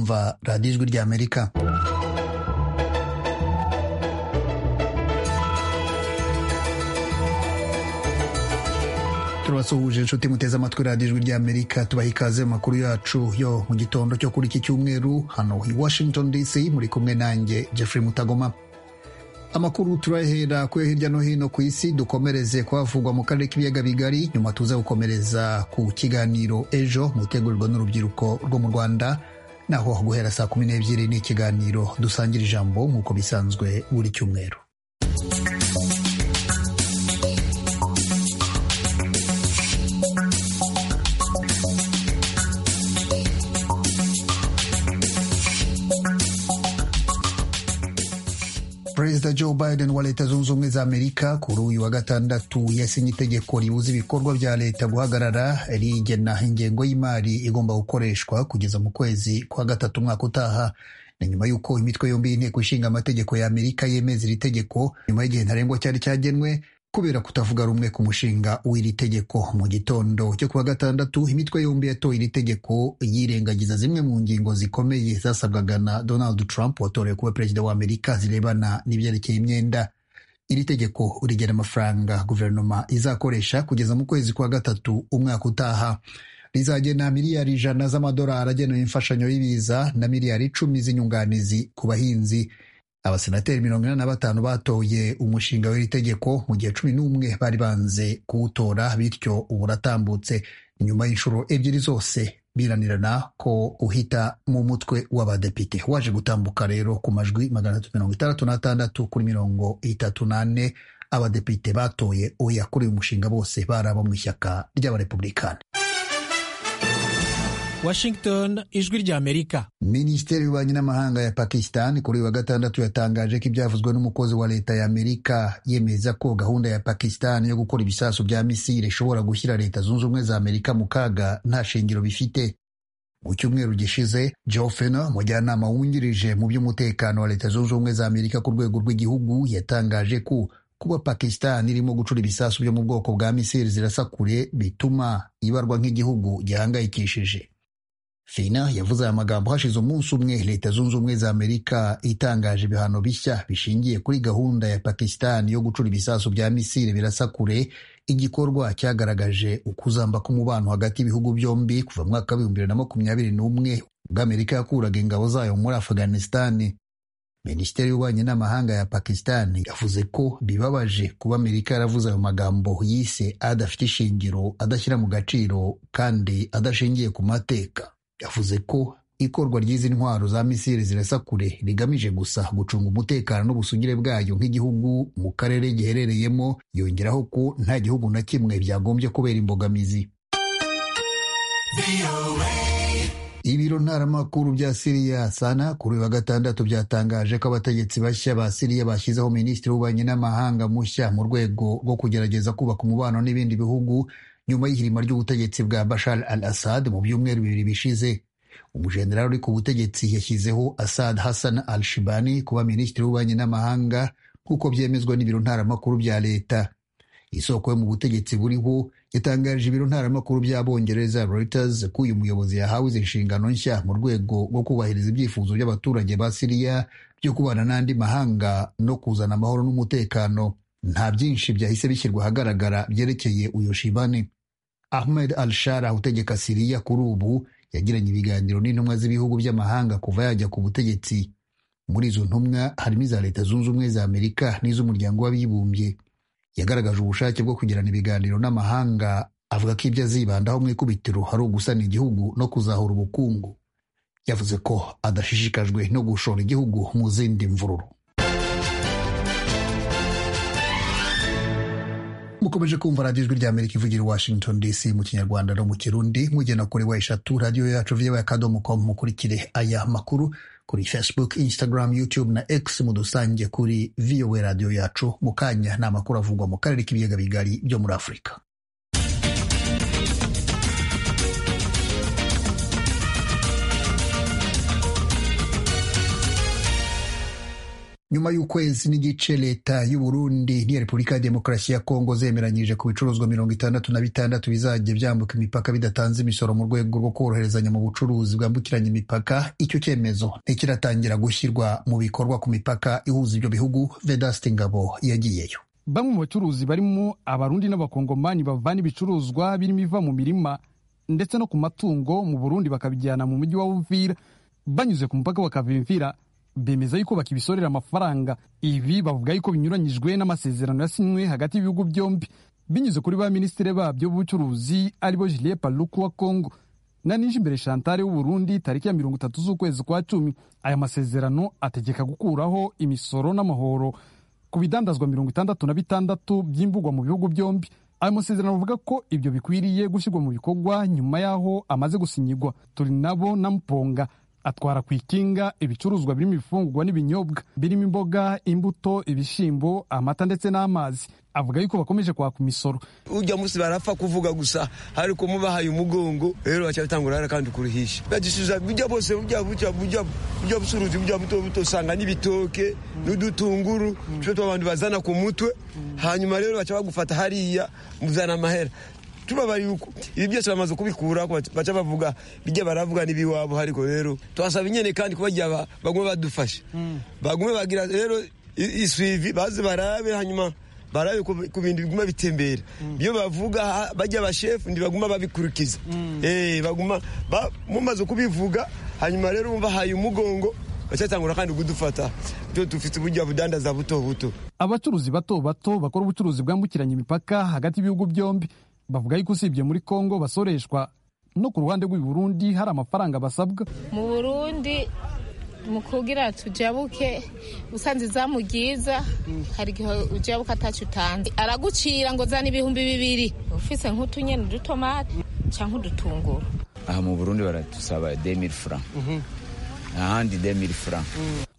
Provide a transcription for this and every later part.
kuva radiyo ijwi ry'amerika turabasuhuje inshuti muteze amatwi radiyo ijwi ry'amerika tubaha ikaze mu makuru yacu yo mu gitondo cyo kuri iki cyumweru hano i washington dc muri kumwe nanjye jeffrey mutagoma amakuru turahera kuyo hirya no hino ku isi dukomereze kuhavugwa mu karere k'ibiyaga bigari nyuma tuza gukomereza ku kiganiro ejo mu gutegurirwa n'urubyiruko rwo mu rwanda naho guhera saa kumi n'ebyiri ni ikiganiro dusangira ijambo nk'uko bisanzwe buri cyumweru perezida joe biden wa leta zunze ubumwe za amerika kuri uyu wa gatandatu yasinye itegeko ribuza ibikorwa bya leta guhagarara rigena ingengo y'imari igomba gukoreshwa kugeza mu kwezi kwa gatatu umwaka utaha ni nyuma y'uko imitwe yombi y'inteko ishinga amategeko ya amerika yemeza iri tegeko nyuma y'igihe ntarengwa cyari cyagenwe kubera kutavuga rumwe ku mushinga w'iri tegeko mu gitondo cyo kuwa gatandatu imitwe yombi yatoye iri tegeko yirengagiza zimwe mu ngingo zikomeye zasabwaga na donald trump watorewe kuba perezida wa amerika zirebana n'ibyerekeye imyenda iri tegeko rigena amafaranga guverinoma izakoresha kugeza mu kwezi kwa gatatu umwaka utaha rizagena miliyari ijana z'amadolari agenewe imfashanyo y'ibiza na miliyari icumi z'inyunganizi ku bahinzi abasenateri mirongo inani na batanu batoye umushinga w'iri tegeko mu gihe cumi n'umwe bari banze kuwutora bityo ubu uratambutse nyuma y'inshuro ebyiri zose biranirana ko uhita mu mutwe w'abadepite waje gutambuka rero ku majwi magana atatu mirongo itandatu n'atandatu kuri mirongo itatu n'ane abadepite batoye oya kuri uyu mushinga bose bari abo mu ishyaka ry'abarepublikani Washington ijwi rya Amerika. Minisiteri y'ububanyi n'amahanga ya Pakistan kuri uyu wa gatandatu yatangaje ko ibyavuzwe n'umukozi wa leta ya Amerika yemeza ko gahunda ya Pakistan yo gukora ibisasu bya misile ishobora gushyira leta zunze ubumwe za Amerika mu kaga nta shingiro bifite. Mu cyumweru gishize Joe Fenner, umujyanama wungirije mu by'umutekano wa leta zunze ubumwe za Amerika ku rwego rw'igihugu yatangaje ko kuba Pakistan irimo gucura ibisasu byo mu bwoko bwa misile zirasa kure bituma ibarwa nk'igihugu gihangayikishije. Fina yavuze aya magambo hashize umunsi umwe leta zunze ubumwe za Amerika itangaje ibihano bishya bishingiye kuri gahunda ya Pakistan yo gucura ibisasu bya misile birasa kure igikorwa cyagaragaje ukuzamba k'umubano hagati y'ibihugu byombi kuva mu mwaka w'ibihumbi bibiri na makumyabiri n'umwe ubwo Amerika yakuraga ingabo zayo muri Afghanistan. Minisiteri y'ububanyi n'amahanga ya Pakistan yavuze ko bibabaje kuba Amerika yaravuze ayo magambo yise adafite ishingiro adashyira mu gaciro kandi adashingiye ku mateka yavuze ko ikorwa ry'izi ntwaro za misile zirasa kure rigamije gusa gucunga umutekano n'ubusugire bwayo nk'igihugu mu karere giherereyemo yongeraho ko nta gihugu na kimwe byagombye kubera imbogamizi ibiro ntaramakuru bya siriya sana kuri uyu wa gatandatu byatangaje ko abategetsi bashya ba siriya bashyizeho minisitiri w'ububanyi n'amahanga mushya mu rwego rwo kugerageza kubaka umubano n'ibindi bihugu nyuma y'ihirima ry'ubutegetsi bwa Bashar al-Assad mu byumweru bibiri bishize umujenerali uri ku butegetsi yashyizeho Assad Hassan al-Shibani kuba minisitiri w'ububanyi n'amahanga nk'uko byemezwa n'ibiro ntaramakuru bya leta isoko yo mu butegetsi buriho yatangarije ibiro ntaramakuru by'abongereza Reuters ko uyu muyobozi yahawe izi nshingano nshya mu rwego rwo kubahiriza ibyifuzo by'abaturage ba Siriya byo kubana n'andi mahanga no kuzana amahoro n'umutekano nta byinshi byahise bishyirwa ahagaragara byerekeye uyu Shibani Ahmed al-Shara utegeka Siriya kuri ubu yagiranye ibiganiro n'intumwa z'ibihugu by'amahanga kuva yajya ku butegetsi muri izo ntumwa harimo iza leta zunze ubumwe za Amerika n'iz'umuryango w'abibumbye yagaragaje ubushake bwo kugirana ibiganiro n'amahanga avuga ko ibyo azibandaho mu ikubitiro hari ugusana igihugu no kuzahura ubukungu yavuze ko adashishikajwe no gushora igihugu mu zindi mvururu mukomeje kumva radiyo ijwi ry'amerika ivugira washington dc mu kinyarwanda no mu kirundi mugena kuri wa eshatu radiyo yacu vyewe akadomo com mukurikire aya makuru kuri facebook instagram youtube na x mudusange kuri vowe radiyo yacu mu kanya ni amakuru avugwa mu karere k'ibiyaga bigari byo muri afurika nyuma y'ukwezi n'igice leta y'uburundi n'iya repubulika ya demokarasi ya kongo zemeranyije ku bicuruzwa mirongo itandatu na bitandatu bizajya byambuka imipaka bidatanze imisoro mu rwego rwo koroherezanya mu bucuruzi bwambukiranya imipaka icyo cyemezo ntikiratangira gushyirwa mu bikorwa ku mipaka ihuza ibyo bihugu vedaste ngabo yagiyeyo bamwe mu bacuruzi barimo abarundi n'abakongomani bavana ibicuruzwa birimo iva mu mirima ndetse no ku matungo mu burundi bakabijyana mu mujyi wa uvira banyuze ku mupaka bakava imvira bemeza yuko bakibisorera amafaranga ibi bavuga yuko binyuranyijwe n'amasezerano yasinywe hagati y'ibihugu byombi binyuze kuri ba minisitiri babyo b'ubucuruzi aribo Julien Paluku wa Congo na Nijimbere Chantal w'Uburundi tariki ya mirongo itatu z'ukwezi kwa cumi aya masezerano ategeka gukuraho imisoro n'amahoro ku bidandazwa mirongo itandatu na bitandatu by'imbugwa mu bihugu byombi ayo masezerano avuga ko ibyo bikwiriye gushyirwa mu bikorwa nyuma y'aho amaze gusinyigwa turi nabo na mponga atwara ku ikinga ibicuruzwa birimo ibifungurwa n'ibinyobwa birimo imboga imbuto ibishyimbo amata ndetse n'amazi avuga yuko bakomeje kwaka imisoro ujya munsi barapfa kuvuga gusa ariko mubahaye umugongo rero bacyatangira hara kandi kuruhisha bagisubiza bujya bose bujya bujya bujya bujya busuruzi bujya buto buto usanga n'ibitoke n'udutunguru twe abantu bazana ku mutwe hanyuma rero baca bagufata hariya muzana amahera tubabari yuko ibi byose bamaze kubikura baca bavuga bijya baravuga n'ibiwabo ariko rero twasaba inyene kandi kubagira bagume badufashe bagume bagira rero isuivi baze barabe hanyuma barabe ku bintu biguma bitembera iyo bavuga bajya abashefu ntibaguma babikurikiza baguma mumaze kubivuga hanyuma rero bumva haye umugongo bacyatangura kandi kudufata byo dufite uburyo budandaza buto buto abacuruzi bato bato bakora ubucuruzi bwambukiranya imipaka hagati y'ibihugu byombi bavuga yuko usibye muri kongo basoreshwa no ku ruhande rw'i Burundi hari amafaranga basabwa mu burundi mu kugira tujabuke usanze izamu ryiza hari igihe ujabuka atacu utanze aragucira ngo zana ibihumbi bibiri ufise nk'utunyene udutomati cyangwa udutunguru aha mu burundi baratusaba demiri fura ahandi demiri fura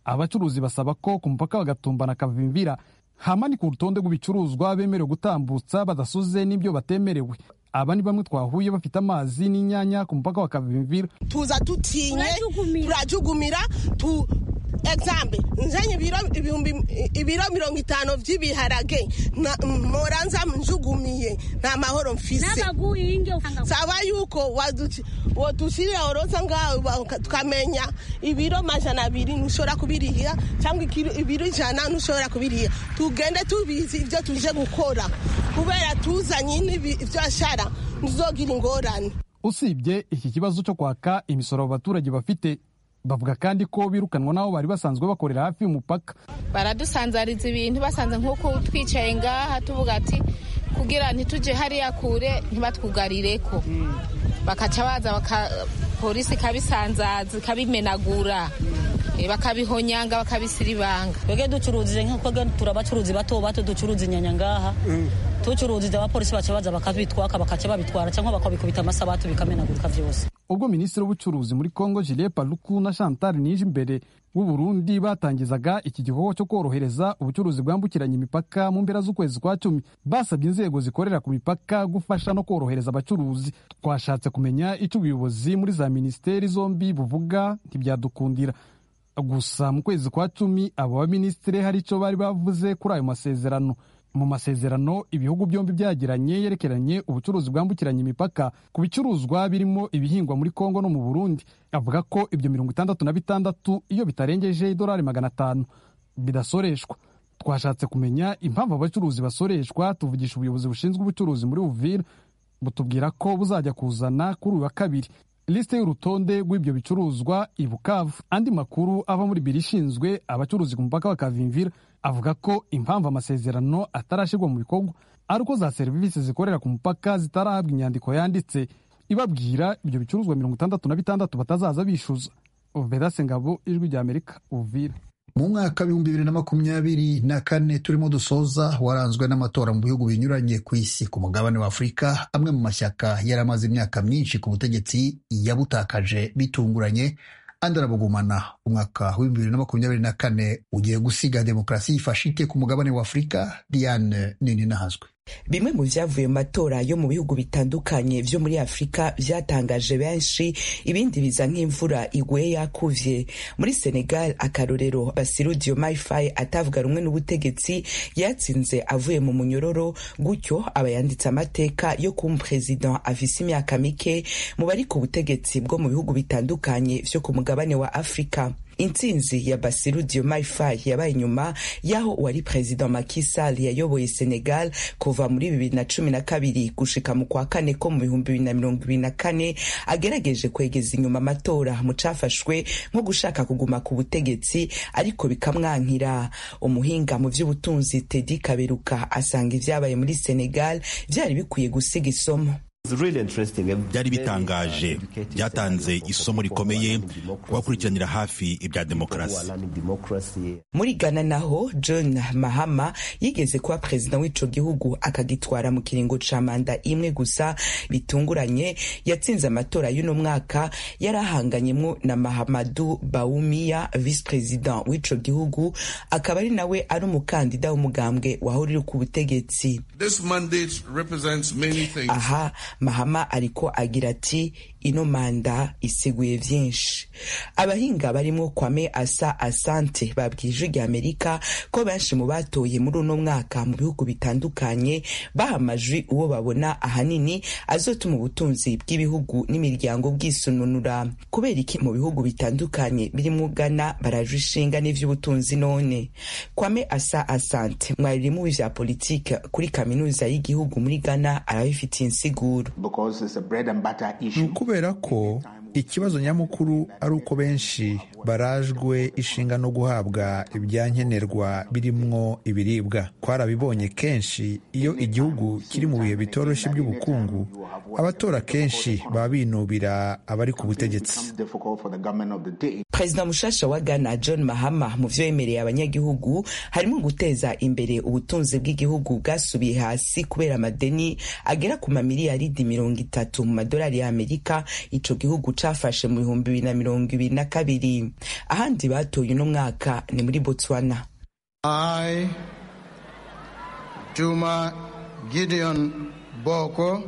abacuruzi basaba ko ku mupaka bagatumbana akavimvira hama ni ku rutonde rw'ibicuruzwa bemerewe gutambutsa badasuze n'ibyo batemerewe aba ni bamwe twahuye bafite amazi n'inyanya ku mupaka wa kavimvira tuza dutinye turajugumira tu egizambe nzanye ibiro mirongo itanu by'ibiharage moranza njugumiye nta mahoro mfise saba yuko wadushirira oroza ngaho tukamenya ibiro majana abiri ntushobora kubiriha cyangwa ibiro ijana ntushobora kubiriha tugende tubizi ibyo tuje gukora kubera tuzanye ibyo ashara ntuzogira ingorane usibye iki kibazo cyo kwaka imisoro abaturage bafite bavuga kandi ko birukanwa n'abo bari basanzwe bakorera hafi y'umupaka baradusanzariza ibintu basanze nk'uko twicaye ngaha tuvuga ati kugira ntitujye hariya kure ntibatwugarire ko bakaca baza polisi ikabisanzaza ikabimenagura bakabihonyanga bakabisiribanga twebwe ducuruzije nk'uko turabacuruzi bato bato ducuruza inyanya ngaha tucuruzije abapolisi baca baza bakabitwaka bakaca babitwara cyangwa bakabikubita amasabatu bikamenagurika byose ubwo minisitiri w'ubucuruzi muri kongo Julien Paluku na Chantal Nijimbere w'u Burundi batangizaga iki gikorwa cyo korohereza ubucuruzi bwambukiranya imipaka mu mpera z'ukwezi kwa cumi basabye inzego zikorera ku mipaka gufasha no korohereza abacuruzi twashatse kumenya icyo ubuyobozi muri za minisiteri zombi buvuga ntibyadukundira gusa mu kwezi kwa cumi abo baminisitiri hari icyo bari bavuze kuri ayo masezerano mu masezerano ibihugu byombi byagiranye yerekeranye ubucuruzi bwambukiranya imipaka ku bicuruzwa birimo ibihingwa muri kongo no mu burundi avuga ko ibyo mirongo itandatu na bitandatu iyo bitarengeje idolari magana atanu bidasoreshwa twashatse kumenya impamvu abacuruzi basoreshwa tuvugisha ubuyobozi bushinzwe ubucuruzi muri uvira butubwira ko buzajya kuzana kuri uyu wa kabiri lisite y'urutonde rw'ibyo bicuruzwa i bukavu andi makuru ava muri biro ishinzwe abacuruzi ku mupaka wa kavimvira avuga ko impamvu amasezerano atarashyirwa mu bikorwa ari uko za serivisi zikorera ku mupaka zitarahabwa inyandiko yanditse ibabwira ibyo bicuruzwa mirongo itandatu na bitandatu batazaza bishyuza vedase ngabo ijwi rya amerika uvira mu mwaka w'ibihumbi bibiri na makumyabiri na kane turimo dusoza waranzwe n'amatora mu bihugu binyuranye ku isi ku mugabane wa afurika amwe mu mashyaka yari amaze imyaka myinshi ku butegetsi yabutakaje bitunguranye andi arabugumana umwaka w'ibihumbi bibiri na makumyabiri na kane ugiye gusiga demokarasi yifashite ku mugabane wa afurika diane nini nahazwe bimwe mu byavuye mu matora yo mu bihugu bitandukanye byo muri afurika byatangaje benshi ibindi biza nk'imvura iguye yakuvye muri senegal akarorero basiru diomaye faye atavuga rumwe n'ubutegetsi yatsinze avuye mu munyororo gutyo aba yanditse amateka yo kuba umuperezida afise imyaka mike mu bari ku butegetsi bwo mu bihugu bitandukanye vyo ku mugabane wa afurika intsinzi ya basiru diomaye faye yabaye inyuma y'aho uwari perezida Macky Sall yayoboye senegal kuva muri bibiri na cumi na kabiri gushika mu kwa kane ko mu bihumbi bibiri na mirongo ibiri na kane agerageje kwegeza inyuma amatora mu cafashwe nko gushaka kuguma ku butegetsi ariko bikamwankira umuhinga mu vy'ubutunzi tedi kaberuka asanga ivyabaye muri senegal vyari bikwiye gusiga isomo byari bitangaje byatanze isomo rikomeye kubakurikiranira hafi ibya demokarasi muri ghana naho john mahama yigeze kuba perezida w'ico gihugu akagitwara mu kiringo ca manda imwe gusa bitunguranye yatsinze amatora y'uno mwaka yari ahanganyemwo na mahamadu bawumiya visi perezida w'ico gihugu akaba ari nawe ari umukandida w'umugambwe wahora uri ku butegetsi aha mahama ariko agira ati ino manda isiguye vyinshi abahinga barimwo kwame asa asante babwira ijwi rya amerika ko benshi mu batoye muri uno mwaka mu bihugu bitandukanye baha amajwi uwo babona ahanini azotuma ubutunzi bw'ibihugu n'imiryango bwisununura kubera iki mu bihugu bitandukanye birimwo ghana barajwe ishinga n'ivy'ubutunzi none kwame asa asante mwaririmu vya politike kuri kaminuza y'igihugu muri ghana arabifitiye insiguro kubera ko ikibazo nyamukuru ari uko benshi barajwe ishinga no guhabwa ibyankenerwa birimwo ibiribwa twarabibonye kenshi iyo igihugu kiri mu bihe bitoroshye by'ubukungu abatora kenshi baba binubira abari ku butegetsi perezida mushasha wa ghana john mahama mu vyo yemereye abanyagihugu harimo guteza imbere ubutunzi bw'igihugu bwasubiye hasi kubera amadeni agera ku mamiliyaridi mirongo itatu mu madolari y'amerika ico gihugu cafashe mu bihumbi bibiri na mirongo ibiri na kabiri ahandi batoye uno mwaka ni muri botswana I, Juma Gideon Boko,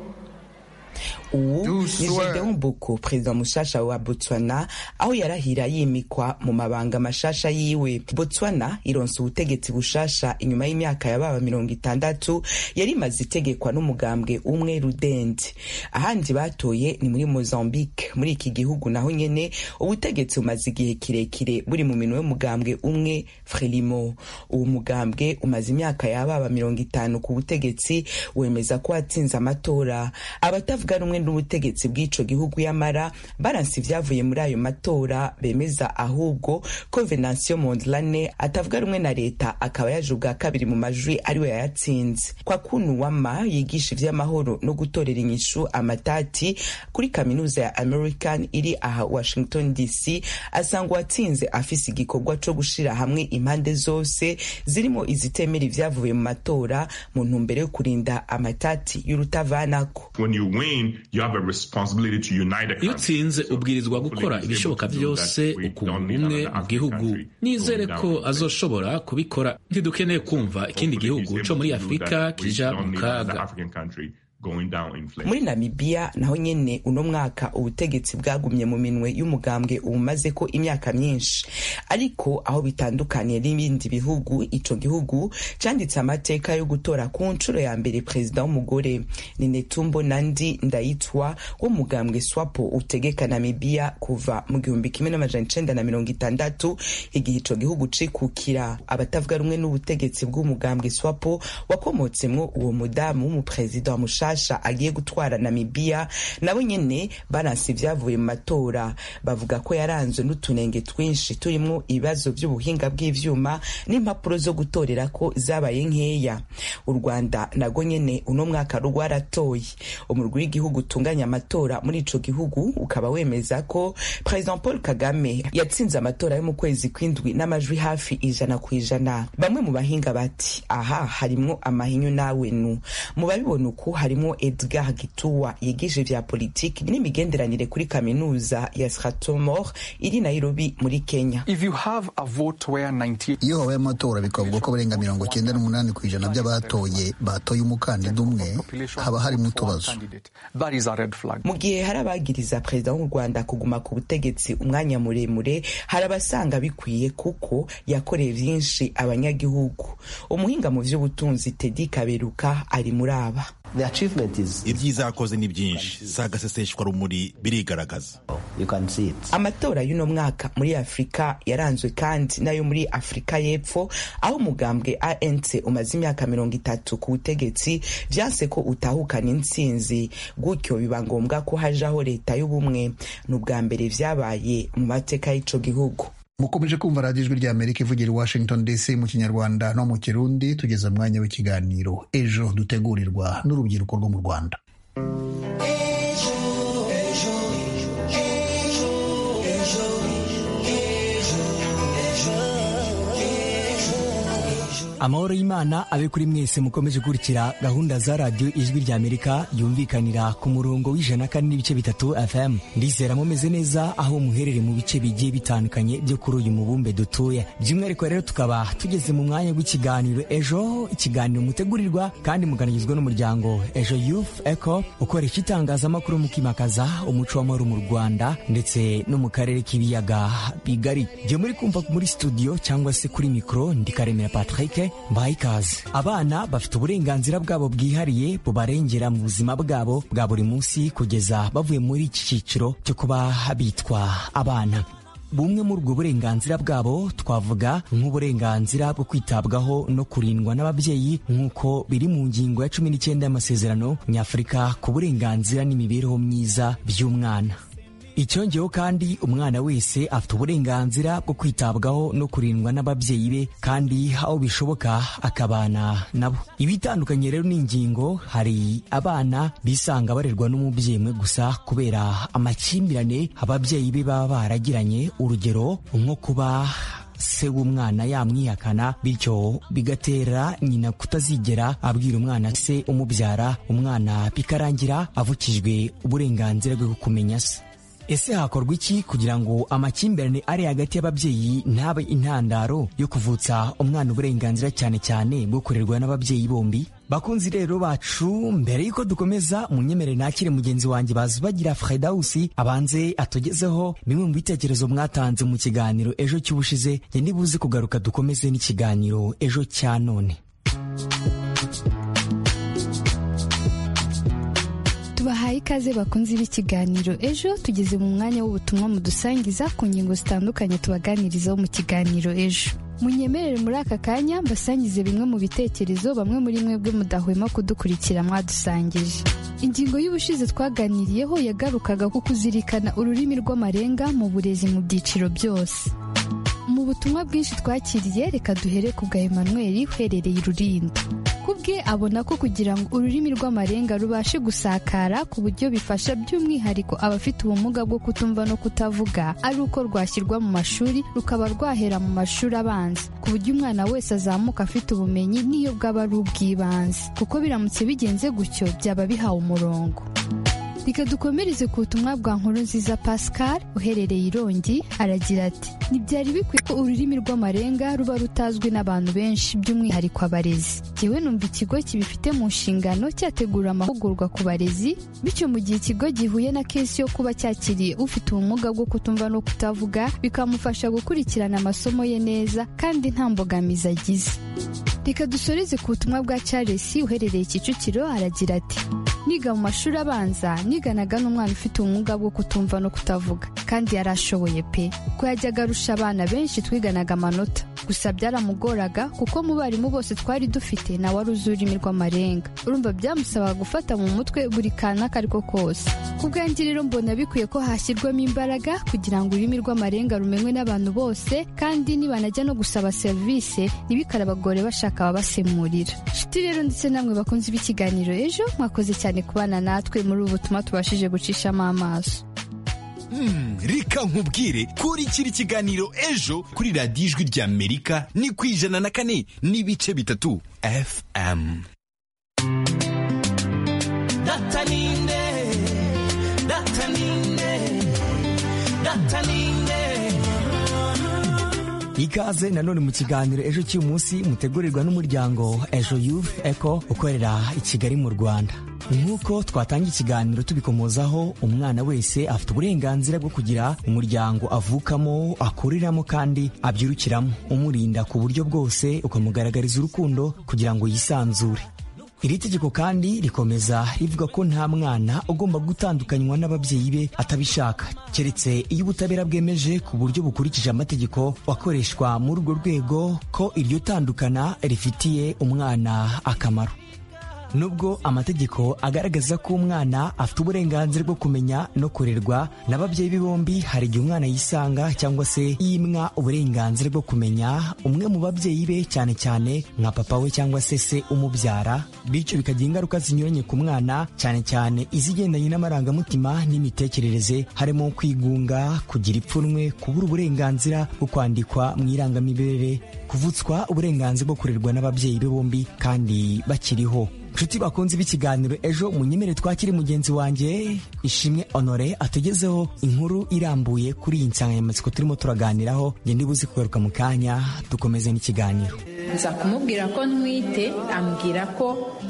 ubu ni gedeon boko perezida mushasha wa botswana aho yarahira yimikwa mu mabanga mashasha yiwe botswana ironsa ubutegetsi bushasha inyuma y'imyaka ya baba mirongo itandatu yari imaze itegekwa n'umugambwe umwe rudende ahandi batoye ni muri mozambique muri iki gihugu naho nyene ubutegetsi bumaze igihe kirekire buri mu minwe y'umugambwe umwe frelimo uwo mugambwe umaze imyaka ya baba mirongo itanu ku butegetsi wemeza ko watsinze amatora abatavuga rumwe n'ubutegetsi bw'ico gihugu y'amara baranse ivyavuye muri ayo matora bemeza ahubwo ko venansiyo mondlane atavuga rumwe na leta akaba yaje ubwa kabiri mu majwi ariwe yayatsinze kwa kunu wama yigisha ivy'amahoro no gutorera inyishu amatati kuri kaminuza ya american iri aha washington dc asanga uwatsinze afise igikorwa co gushira hamwe impande zose zirimo izitemera ivyavuye mu matora mu ntumbero yo kurinda amatati y'urutavanako iyo utsinze ubwirizwa gukora ibishoboka byose ukunga ubumwe mu gihugu nizere ko azoshobora kubikora ntidukeneye kumva ikindi gihugu cyo muri afurika kija mu kaga muri namibia naho nyene uno mwaka ubutegetsi bwagumye mu minwe y'umugambwe ubumaze ko imyaka myinshi ariko aho bitandukaniye n'ibindi bihugu ico gihugu canditse amateka yo gutora ku nshuro ya mbere perezida w'umugore ni netumbo nandi ndayitwa w'umugambwe swapo utegeka namibia kuva mu gihumbi kimwe n'amajana icenda na mirongo itandatu igihe ico gihugu cikukira abatavuga rumwe n'ubutegetsi bw'umugambwe swapo wakomotsemwo uwo mudamu w'umuperezida wa mushaka mashasha agiye gutwara namibia nabo nyene baranse ivyavuye mu matora bavuga ko yaranzwe n'utunenge twinshi turimwo ibibazo vy'ubuhinga bw'ivyuma n'impapuro zo gutorerako zabaye nkeya u rwanda nago nyene uno mwaka rwaratoye umurwi w'igihugu utunganya amatora muri ico gihugu ukaba wemeza ko president paul kagame yatsinze amatora yo mu kwezi kw'indwi n'amajwi hafi ijana ku ijana bamwe mu bahinga bati aha harimwo amahinyu n'awenu mu babibona uku harimwo nko edgar gituwa yigisha ivya politiki n'imigenderanire kuri kaminuza ya stratomor iri nairobi muri kenya iyo habaye amatora bikavuga ko barenga mirongo cyenda n'umunani ku ijana by'abatoye batoye umukandida umwe haba harimo utubazo mu gihe hari abagiriza perezida w'u rwanda kuguma ku butegetsi umwanya muremure hari abasanga bikwiye kuko yakoreye vyinshi abanyagihugu umuhinga mu vy'ubutunzi tedi kaberuka ari muri aba ibyiza yakoze ni byinshi si agaseseshwa rumuri birigaragaza amatora y'uno mwaka muri afurika yaranzwe kandi n'ayo muri afurika y'epfo aho umugambwe anc umaze imyaka mirongo itatu ku butegetsi vyanse ko utahukana intsinzi gutyo biba ngombwa ko hajaho leta y'ubumwe ni ubwa mbere vyabaye mu mateka y'ico gihugu mukomeje kumva radiyo ijwi rya amerika ivugira i washington dc mu kinyarwanda no mu kirundi tugeze mwanya w'ikiganiro ejo dutegurirwa n'urubyiruko rwo mu rwanda amahoro y'imana abe kuri mwese mukomeje gukurikira gahunda za radiyo ijwi rya amerika yumvikanira ku murongo w'ijana kandi n'ibice bitatu fm ndizera mumeze neza aho muherere mu bice bigiye bitandukanye byo kuri uyu mubumbe dutuye by'umwihariko rero tukaba tugeze mu mwanya w'ikiganiro ejo ikiganiro mutegurirwa kandi muganigizwa n'umuryango ejo youth eco ukoresha itangazamakuru mu kwimakaza umuco w'amahoro mu rwanda ndetse no mu karere k'ibiyaga bigari jye muri kumva muri studio cyangwa se kuri mikoro ndikaremera patrick mbaye ikaze abana bafite uburenganzira bwabo bwihariye bubarengera mu buzima bwabo bwa buri munsi kugeza bavuye muri iki cyiciro cyo kuba bitwa abana bumwe muri ubwo burenganzira bwabo twavuga nk'uburenganzira bwo kwitabwaho no kurindwa n'ababyeyi nk'uko biri mu ngingo ya cumi n'icyenda y'amasezerano nyafurika ku burenganzira n'imibereho myiza by'umwana icyongeyeho kandi umwana wese afite uburenganzira bwo kwitabwaho no kurindwa n'ababyeyi be kandi aho bishoboka akabana nabo ibitandukanye rero n'ingingo hari abana bisanga barerwa n'umubyeyi umwe gusa kubera amakimbirane ababyeyi be baba baragiranye urugero nko kuba se w'umwana yamwihakana bityo bigatera nyina kutazigera abwira umwana se umubyara umwana bikarangira avukijwe uburenganzira bwo kumenya se ese hakorwa iki kugira ngo amakimbirane ari hagati y'ababyeyi ntabe intandaro yo kuvutsa umwana uburenganzira cyane cyane bwo kurerwa n'ababyeyi bombi bakunzi rero bacu mbere y'uko dukomeza munyemerere nakire mugenzi wanjye bazi bagira fredawusi abanze atugezeho bimwe mu bitekerezo mwatanze mu kiganiro ejo cy'ubushize njye nibuze kugaruka dukomeze n'ikiganiro ejo cya none tubahaye ikaze bakunze b'ikiganiro ejo tugeze mu mwanya w'ubutumwa mudusangiza ku ngingo zitandukanye tubaganirizaho mu kiganiro ejo munyemerere muri aka kanya mbasangize bimwe mu bitekerezo bamwe muri mwebwe mudahwema kudukurikira mwadusangije ingingo y'ubushize twaganiriyeho yagarukaga ku kuzirikana ururimi rw'amarenga mu burezi mu byiciro byose mu butumwa bwinshi twakiriye reka duhere ku bwa Emmanuel uherereye ururinda kubwe abona ko kugira ngo ururimi rw'amarenga rubashe gusakara ku buryo bifasha by'umwihariko abafite ubumuga bwo kutumva no kutavuga ari uko rwashyirwa mu mashuri rukaba rwahera mu mashuri abanza ku buryo umwana wese azamuka afite ubumenyi n'iyo bwaba ari ubw'ibanze kuko biramutse bigenze gutyo byaba bihawe umurongo reka dukomereze ku butumwa bwa nkuru nziza pascal uherereye irongi aragira ati ntibyari bikwiye ko ururimi rw'amarenga ruba rutazwi n'abantu benshi by'umwihariko abarezi jyewe numva ikigo kibifite mu nshingano cyategura amahugurwa ku barezi bityo mu gihe ikigo gihuye na kesi yo kuba cyakiriye ufite ubumuga bwo kutumva no kutavuga bikamufasha gukurikirana amasomo ye neza kandi nta mbogamizi agize reka dusoreze ku butumwa bwa charles uherereye kicukiro aragira ati niga mu mashuri abanza niganaga n'umwana ufite ubumuga bwo kutumva no kutavuga kandi yari ashoboye pe ko yajyaga arusha abana benshi twiganaga amanota gusa byaramugoraga kuko mu barimu bose twari dufite nawe wari uzi ururimi rw'amarenga urumva byamusabaga gufata mu mutwe buri kantu ako ari ko kose ku bwanjye rero mbona bikwiye ko hashyirwamo imbaraga kugira ngo ururimi rw'amarenga rumenywe n'abantu bose kandi nibanajya no gusaba serivisi ntibikarabagore bashaka ababasemurira nshuti rero ndetse namwe bakunze ibikiganiro ejo mwakoze cyane kubana natwe muri ubu butumwa tubashije gucishamo amaso reka nkubwire kurikira ikiganiro ejo kuri radiyo ijwi rya amerika ni ku ijana na kane n'ibice bitatu fm ikaze nanone mu kiganiro ejo cy'uyu munsi mutegurirwa n'umuryango ejo youth eco ukorera i kigali mu rwanda nk'uko twatanga ikiganiro tubikomozaho umwana wese afite uburenganzira bwo kugira umuryango avukamo akuriramo kandi abyirukiramo umurinda ku buryo bwose ukamugaragariza urukundo kugira ngo yisanzure iri tegeko kandi rikomeza rivuga ko nta mwana ugomba gutandukanywa n'ababyeyi be atabishaka keretse iyo ubutabera bwemeje ku buryo bukurikije amategeko akoreshwa muri urwo rwego ko iryo tandukana rifitiye umwana akamaro nubwo amategeko agaragaza ko umwana afite uburenganzira bwo kumenya no kurerwa n'ababyeyi be bombi hari igihe umwana yisanga cyangwa se yimwa uburenganzira bwo kumenya umwe mu babyeyi be cyane cyane nka papa we cyangwa se se umubyara bityo bikagira ingaruka zinyuranye ku mwana cyane cyane izigendanye n'amarangamutima n'imitekerereze harimo kwigunga kugira ipfunwe kubura uburenganzira bwo kwandikwa mu irangamimerere kuvutswa uburenganzira bwo kurerwa n'ababyeyi be bombi kandi bakiriho nshuti bakunze b'ikiganiro ejo munyemere twakire mugenzi wanjye ishimwe honore atugezeho inkuru irambuye kuri iyi nsanganyamatsiko turimo turaganiraho ngende buze kugaruka mu kanya dukomeze n'ikiganiro nza kumubwira ko ntwite ambwira ko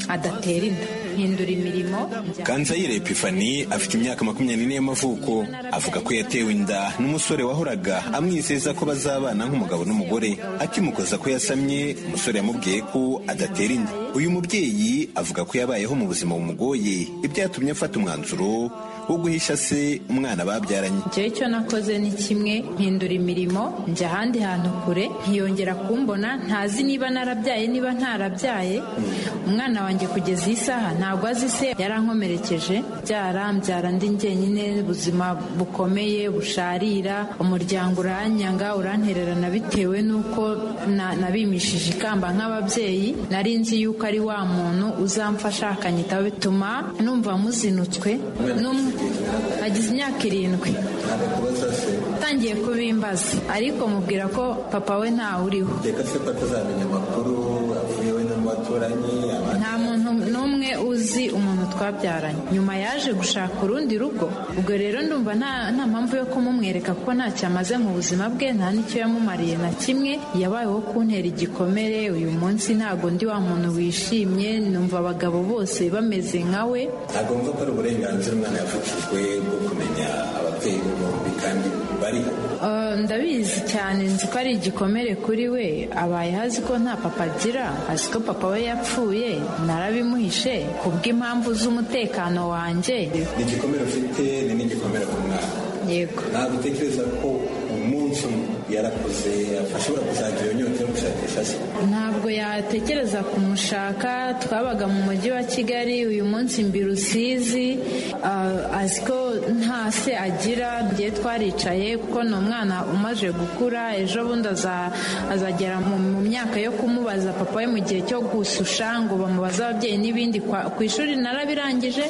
adatera inda hindura imirimo kanzayire epifani afite imyaka makumyabiri n'ine y'amavuko avuga ko yatewe inda n'umusore wahoraga amwizeza ko bazabana nk'umugabo n'umugore akimukoza ko yasamye umusore yamubwiye ko adatera inda uyu mubyeyi avuga ko yabayeho mu buzima bumugoye ibyatumye afata umwanzuro wo guhisha se umwana babyaranye njyewe icyo nakoze ni kimwe mpindura imirimo njya ahandi hantu kure ntiyongera kumbona ntazi niba narabyaye niba ntarabyaye umwana wanjye kugeza iyi saha ntabwo azi se yarankomerekeje byara mbyara ndi njyenyine ubuzima bukomeye busharira umuryango uranyanga urantererana bitewe n'uko nabimishije ikamba nk'ababyeyi nari nzi yuko ari wa muntu uzamfasha akanyitaho bituma numva muzinutswe agize imyaka irindwi atangiye kubimbaza ariko mubwira ko papa we ntawuriho nta muntu n'umwe uzi umuntu twabyaranye nyuma yaje gushaka urundi rugo ubwo rero ndumva nta mpamvu yo kumumwereka kuko ntacyo amaze mu buzima bwe nta n'icyo yamumariye na kimwe yabayeho kuntera igikomere uyu munsi ntabwo ndi wa muntu wishimye numva abagabo bose bameze nka we ntabwo mvuga ko ari uburenganzira umwana yavukijwe bwo kumenya ababyeyi be bombi kandi bariho ndabizi cyane nzi ko ari igikomere kuri we abaye azi ko nta papa agira azi ko papa we yapfuye narabimuhishe kubw'impamvu z'umutekano wanjye ni igikomere ufite ni n'igikomere ku mwana yego ntabwo utekereza ko umunsi umwe yarakuze ashobora kuzagira inyota yo gushakisha se ntabwo yatekereza kumushaka twabaga mu mujyi wa kigali uyu munsi mbi rusizi azi ko nta se agira ngiye twaricaye kuko ni umwana umaze gukura ejo bundi azagera mu myaka yo kumubaza papa we mu gihe cyo gususha ngo bamubaze ababyeyi n'ibindi ku ishuri narabirangije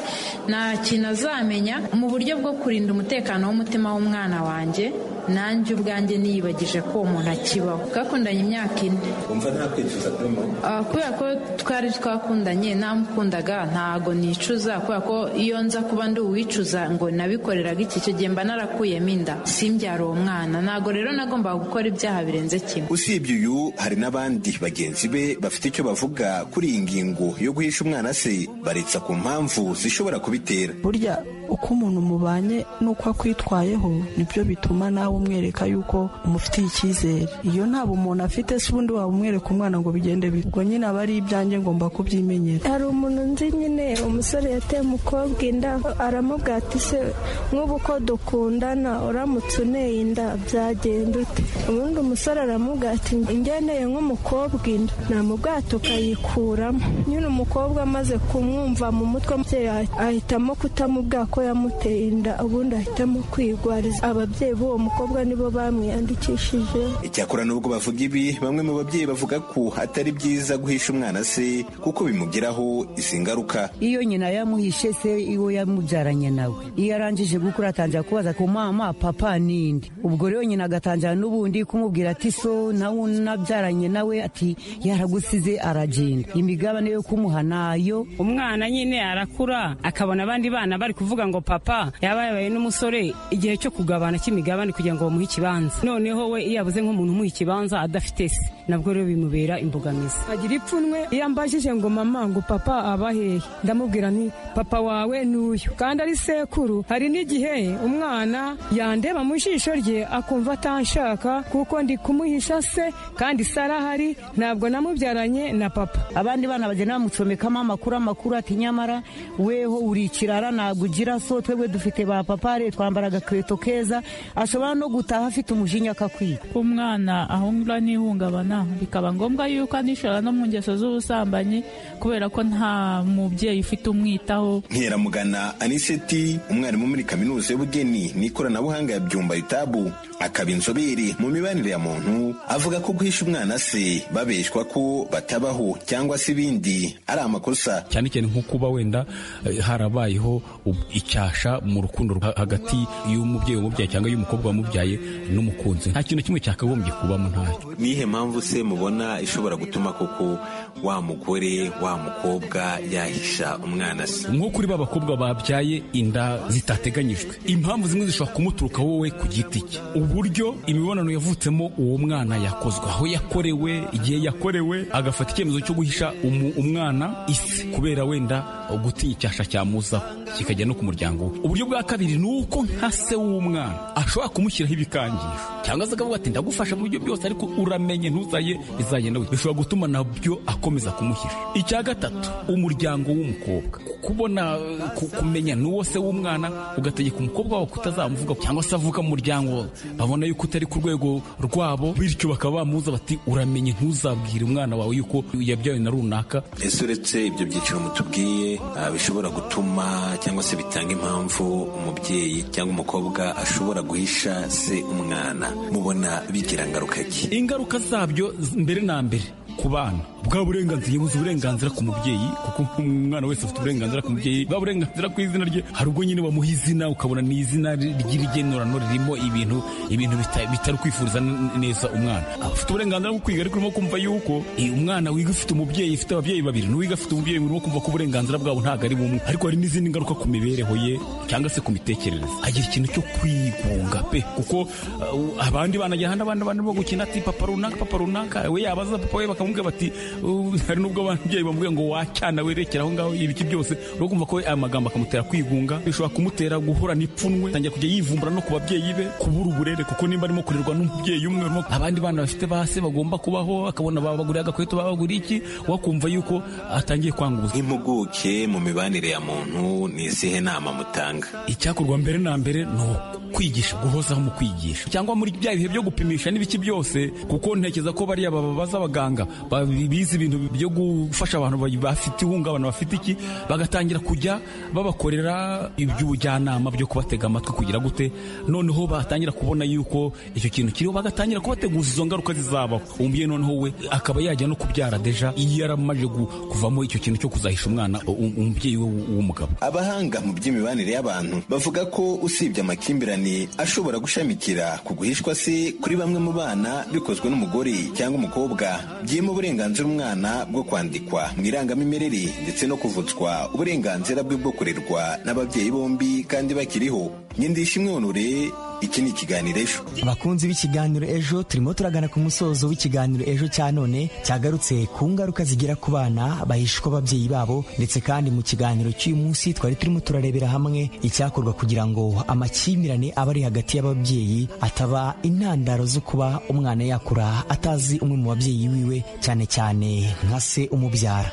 nta kintu azamenya mu buryo bwo kurinda umutekano w'umutima w'umwana wanjye nanjye ubwanjye niyibagije ko uwo muntu akibaho twakundanye imyaka ine wumva nta kwicuza kurimo kubera ko twari twakundanye ntamukundaga ntago nicuza kubera ko iyo nza kuba ndi uwicuza ngo nabikoreraga iki icyo gihe mba narakuyemo inda simbyara uwo mwana ntago rero nagombaga gukora ibyaha birenze kimwe usibye uyu hari n'abandi bagenzi be bafite icyo bavuga kuri iyi ngingo yo guhisha umwana se baretsa ku mpamvu zishobora kubitera burya uko umuntu mubanye n'uko akwitwayeho nibyo bituma nawe umwereka yuko umufitiye icyizere iyo ntabwo umuntu afite si ubundi waba umwereka umwana ngo bigende ubwo nyine aba ari ibyanjye ngomba kubyimenyera hari umuntu nzi nyine umusore yateye umukobwa inda aramubwira ati se nk'ubu ko dukundana uramutse uneye inda byagenda ute ubundi umusore aramubwira ati ngeneye nk'umukobwa inda namubwata ukayikuramo nyine umukobwa amaze kumwumva mu mutwe ahitamo kutamubwira ko yamuteye inda ubundi ahitamo kwigwariza ababyeyi b'uwo mukobwa nibo bamwiyandikishije icyakora nubwo bavuga ibi bamwe mu babyeyi bavuga ko atari byiza guhisha umwana se kuko bimugiraho izi ngaruka iyo nyina yamuhishe se iwo yamubyaranye nawe iyo arangije gukura atangira kubaza ku mama papa n'indi ubwo rero nyina agatangira n'ubundi kumubwira ati so nawe unabyaranye nawe ati yaragusize aragenda imigabane yo kumuha nayo umwana nyine arakura akabona abandi bana bari kuvuga ngo papa yaba yabaye n'umusore igihe cyo kugabana cy'imigabane kugira kugira ngo bamuhe ikibanza noneho we iyo yabuze nk'umuntu umuha ikibanza adafite se nabwo rero bimubera imbogamizi agira ipfunwe iyo ambajije ngo mama ngo papa abahehe ndamubwira nti papa wawe ni uyu kandi ari sekuru hari n'igihe umwana yandeba mu jisho rye akumva atanshaka kuko ndi kumuhisha se kandi se arahari ntabwo namubyaranye na papa abandi bana bagenda bamucomekamo amakuru amakuru ati nyamara weho uri ikirara ntabwo ugira so twebwe dufite ba papa twambara agakweto keza ashobora no gutaha afite umujinya akakwiga umwana ahungura n'ihungabana bikaba ngombwa yuko anishora no mu ngeso z'ubusambanyi kubera ko nta mubyeyi ufite umwitaho nkeramugana aniseti umwarimu muri kaminuza y'ubugeni n'ikoranabuhanga ya byumba yutabu akaba inzobere mu mibanire ya muntu avuga ko guhisha umwana se babeshwa ko batabaho cyangwa se ibindi ari amakosa cyane cyane nko kuba wenda harabayeho icyasha mu rukundo hagati y'umubyeyi wamubyaye cyangwa y'umukobwa wamubyaye n'umukunzi nta kintu kimwe cyakagombye kubamo ntacyo nihe mpamvu se mubona ishobora gutuma koko wa mugore wa mukobwa yahisha umwana se nko kuri ba bakobwa babyaye inda zitateganyijwe impamvu zimwe zishobora kumuturuka wowe ku giti cye uburyo imibonano yavutsemo uwo mwana yakozwe aho yakorewe igihe yakorewe agafata icyemezo cyo guhisha umwana isi kubera wenda gutinya icyasha cyamuzaho kikajya no ku muryango we uburyo bwa kabiri ni uko nka se w'umwana ashobora kumushyiraho ibikangisho cyangwa se akavuga ati ndagufasha mu buryo bwose ariko uramenye ntuzaye bizagenda we bishobora gutuma nabyo akomeza kumuhisha icya gatatu umuryango w'umukobwa kubona kumenya n'uwo se w'umwana ugategeka umukobwa wawe kutazamuvuga cyangwa se avuga mu muryango babona yuko utari ku rwego rwabo bityo bakaba bamuza bati uramenye ntuzabwire umwana wawe yuko yabyawe na runaka ese uretse ibyo byiciro mutubwiye bishobora gutuma cyangwa se bitanga impamvu umubyeyi cyangwa umukobwa ashobora guhisha se umwana mubona bigira ngaruka ki ingaruka zabyo mbere na mbere ku bana bwa burenganzira yabuze uburenganzira ku mubyeyi kuko umwana wese afite uburenganzira ku mubyeyi bwa burenganzira ku izina rye hari ubwo nyine bamuha izina ukabona ni izina ry'irigenorano ririmo ibintu ibintu bitari kwifuriza neza umwana afite uburenganzira bwo kwiga ariko urimo kumva yuko umwana wiga ufite umubyeyi ufite ababyeyi babiri n'uwiga afite umubyeyi urimo kumva ko uburenganzira bwabo ntabwo ari bumwe ariko hari n'izindi ngaruka ku mibereho ye cyangwa se ku mitekerereze agira ikintu cyo kwigunga pe kuko abandi bana ajyana abandi bantu bo gukina ati papa runaka papa runaka we yabaza papa we bakamubwira bati hari nubwo ababyeyi bamubwira ngo wacyana werekera aho ngaho ibiki byose uri kumva ko aya magambo akamutera kwigunga bishobora kumutera guhura n'ipfunwe atangira kujya yivumbura no ku babyeyi be kubura uburere kuko nimba arimo kurerwa n'umubyeyi umwe abandi bana bafite base bagomba kubaho akabona babaguriye agakweto babaguriye iki wakumva yuko atangiye kwanguza impuguke mu mibanire ya muntu ni izihe nama mutanga icyakorwa mbere na mbere ni kwigisha guhozaho mu kwigisha cyangwa muri bya bihe byo gupimisha n'ibiki byose kuko ntekereza ko bariya babaza abaganga bize ibintu byo gufasha abantu bafite ihungabana bafite iki bagatangira kujya babakorera iby'ubujyanama byo kubatega amatwi kugira gute noneho batangira kubona yuko icyo kintu kiriho bagatangira kubateguza izo ngaruka zizabaho umubyeyi noneho we akaba yajya no kubyara deja iyo yaramaje kuvamo icyo kintu cyo kuzahisha umwana umubyeyi we w'umugabo abahanga mu by'imibanire y'abantu bavuga ko usibye amakimbirane ashobora gushamikira ku guhishwa se kuri bamwe mu bana bikozwe n'umugore cyangwa umukobwa byima uburenganzira umwana bwo kwandikwa mu irangamimerere ndetse no kuvutswa uburenganzira bwe bwo kurerwa n'ababyeyi bombi kandi bakiriho nyindishimwe honore iki ni ikiganiro ejo abakunzi b'ikiganiro ejo turimo turagana ku musozo w'ikiganiro ejo cya none cyagarutse ku ngaruka zigera ku bana bahishwa ababyeyi babo ndetse kandi mu kiganiro cy'uyu munsi twari turimo turarebera hamwe icyakorwa kugira ngo amakimbirane aba ari hagati y'ababyeyi ataba intandaro zo kuba umwana yakura atazi umwe mu babyeyi wiwe cyane cyane nka se umubyara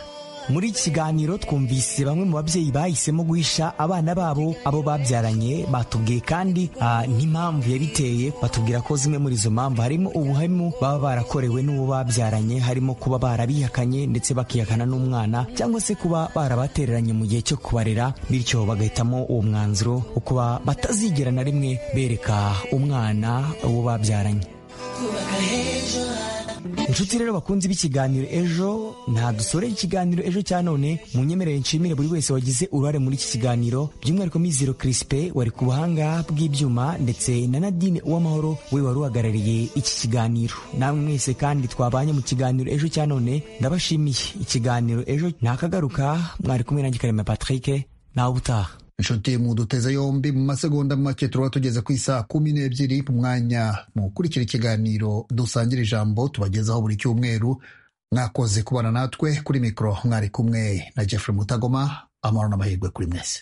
muri iki kiganiro twumvise bamwe mu babyeyi bahisemo guhisha abana babo abo babyaranye batubwiye kandi n'impamvu yabiteye batubwira ko zimwe muri izo mpamvu harimo ubuhemu baba barakorewe n'uwo babyaranye harimo kuba barabihakanye ndetse bakihakana n'umwana cyangwa se kuba barabatereranye mu gihe cyo kubarera bityo bagahitamo uwo mwanzuro wo kuba batazigera na rimwe bereka umwana uwo babyaranye inshuti rero bakunzi b'ikiganiro ejo nta dusoreye ikiganiro ejo cya none mu nyemerere nshimire buri wese wagize uruhare muri iki kiganiro by'umwihariko mizero kirisipe wari ku buhanga bw'ibyuma ndetse na nadine uwamahoro we wari uhagarariye iki kiganiro namwe mwese kandi twabanye mu kiganiro ejo cya none ndabashimiye ikiganiro ejo ntakagaruka mwari kumwe nanjye karema patrick nawe ubutaha inshuti mu duteze yombi mu masegonda make turaba tugeze ku isaha kumi n'ebyiri ku mwanya mu gukurikira ikiganiro dusangira ijambo tubagezaho buri cyumweru mwakoze kubana natwe kuri mikoro mwari kumwe na jeffrey mutagoma amahoro n'amahirwe kuri mwese